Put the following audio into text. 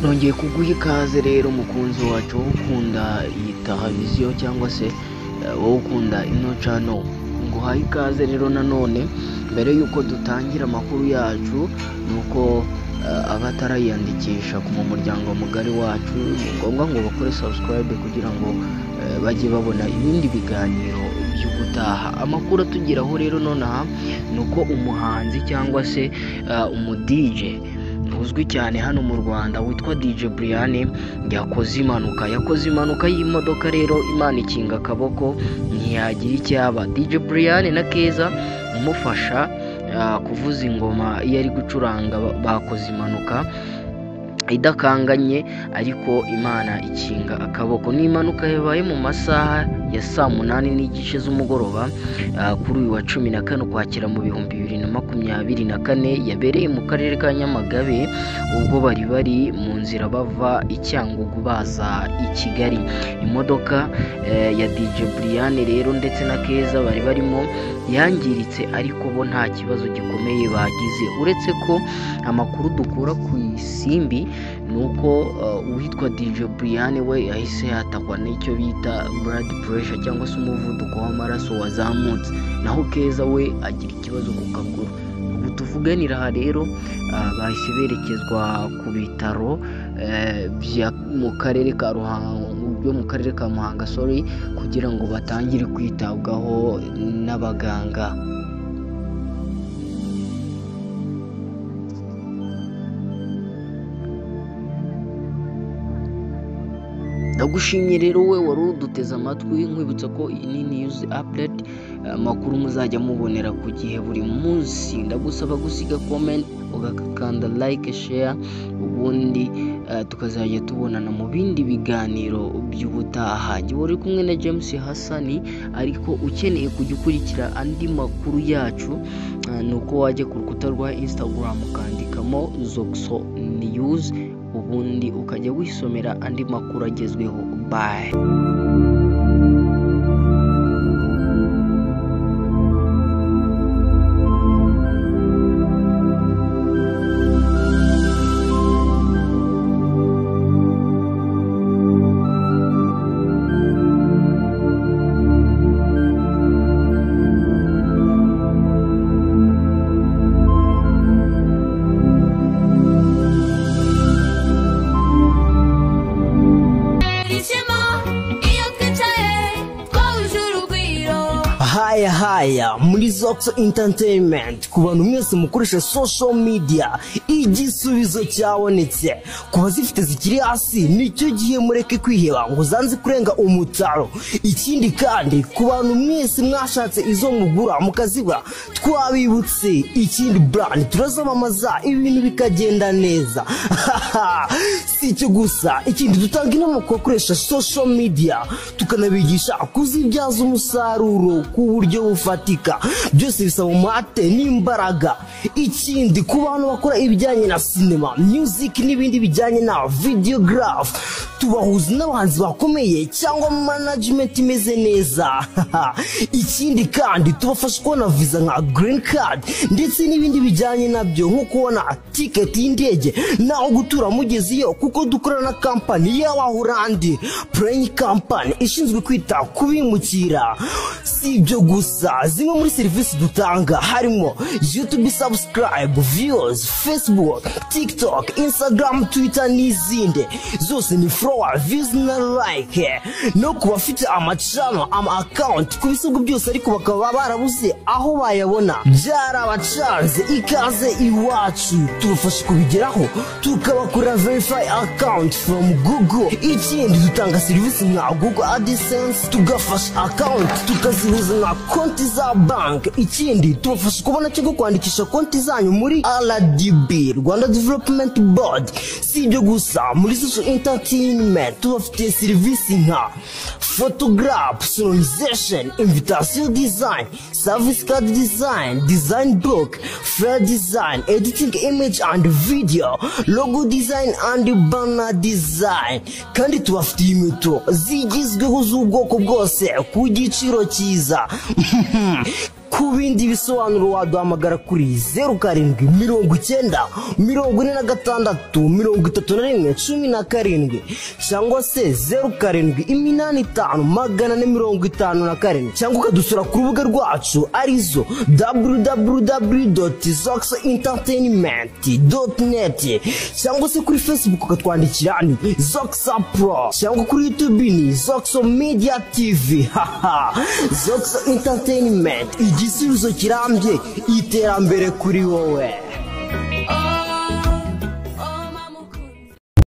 nongeye kuguha ikaze rero mukunzi wacu wowe ukunda iyi televiziyo cyangwa se eh, wowe ukunda ino cano nguhaye ikaze rero nanone mbere y'uko dutangira amakuru yacu ni uko eh, abatariyandikisha mu muryango mugari wacu ni ngombwa ngo bakore subscribe kugira ngo eh, bajye babona ibindi biganiro by'ubutaha amakuru atugeraho rero nonaha ni uko umuhanzi cyangwa se eh, umudije uzwi cyane hano mu rwanda witwa dj brian yakoze impanuka yakoze impanuka y'imodoka rero imana ikinga akaboko ntiyagira icyaba dj brian na keza umufasha ah, kuvuza ingoma iyo ari gucuranga ba- bakoze impanuka idakanganye ariko imana ikinga akaboko ni impanuka yabaye mu masaha ya saa munani n'igice z'umugoroba ah, kuri uyu wa cumi na kane ukwakira mu bihumbi bibiri na makumyabiri na kane yabereye mu karere ka nyamagabe ubwo bari bari mu nzira bava i cyangugu baza i kigali imodoka eh, ya dj brian rero ndetse na keza bari barimo yangiritse ariko bo nta kibazo gikomeye bagize uretse ko amakuru dukura ku isimbi ni uko eh, uwitwa dj brian we yahise yatakwa n'icyo bita blood pressure cyangwa se umuvuduko w'amaraso wazamutse naho keza we agira ikibazo ku kaguru ubu tuvuganira aha rero ah, bahise berekezwa ku bitaro eh, bya- mu karere ka ruhango byo mu karere ka muhanga sorry kugira ngo batangire kwitabwaho n'abaganga ndagushimye rero we wari uduteze amatwi nkwibutsa ko iyi ni news update amakuru muzajya mubonera ku gihe buri munsi ndagusaba gusiga comment ugakanda like share ubundi eh, tukazajya tubonana mu bindi biganiro by'ubutaha jya uri kumwe na James Hassani ariko ukeneye kujya ukurikira andi makuru yacu eh, ni uko wajya ku rukuta rwa Instagram ukandikamo Zoxo News ubundi ukajya wisomera andi makuru agezweho bye Ishema, iyo twicaye twahuje urugwiro haya haya muri zoxo entertainment ku bantu mwese mukoresha social media igisubizo cyabonetse ku bazifite zikiri hasi nicyo gihe mureke kwiheba ngo zanze kurenga umutaro ikindi kandi ku bantu mwese mwashatse izo mugura mukazibura twabibutse ikindi brand turazamamaza ibintu bikagenda neza si icyo gusa ikindi dutanga inama ku bakoresha social media tukanabigisha kuzibyaza umusaruro ku buryo bufatika byose bisaba umuhate n'imbaraga ikindi ku bantu bakora ibijyanye na sinema music n'ibindi bijyanye na videograph tubahuza n'abahanzi bakomeye cyangwa management imeze neza ikindi kandi tubafasha kubona visa nka green card ndetse n'ibindi bijyanye nabyo nko kubona tiketi y'indege naho gutura mugezeyo kuko dukorana na kampani y'abahurandi pureyini kampani ishinzwe kwita ku bimukira si ibyo gusa zimwe muri serivisi dutanga harimo yutubi sabusikarayibu viyozi fesibuke tikitoke insitagaramu twita n'izindi zose ni forowa vizi na layike no ku bafite amacano ama akawunti ku bisabwa byose ariko bakaba barabuze aho bayabona byarabacanze ikaze iwacu tubafasha kubigeraho tukabakorera verifayi akawunti foromu gugo ikindi dutanga serivisi nka gugo adisense tugafasha akawunti tukazihuza nka konti za banki ikindi tubafasha kubona cyangwa kwandikisha konti zanyu muri rdb rwanda development board si ibyo gusa muri social entertainment tubafitiye serivisi nka photograph sonorization invitation design service card design design book fair design editing image and video logo design and banner design kandi tubafitiye inkweto zigizweho z'ubwoko bwose ku giciro cyiza ku bindi bisobanuro waduhamagara kuri zeru karindwi mirongo icyenda mirongo ine na gatandatu mirongo itatu na rimwe cumi na karindwi cyangwa se zeru karindwi iminani itanu magana ane mirongo itanu na karindwi cyangwa ukadusura ku rubuga rwacu arizo www.zoxentertainment.net cyangwa se kuri facebook ukatwandikira ni zoxa pro cyangwa kuri youtube ni zoxo media tv haha zoxo entertainment igisubizo kirambye iterambere kuri wowe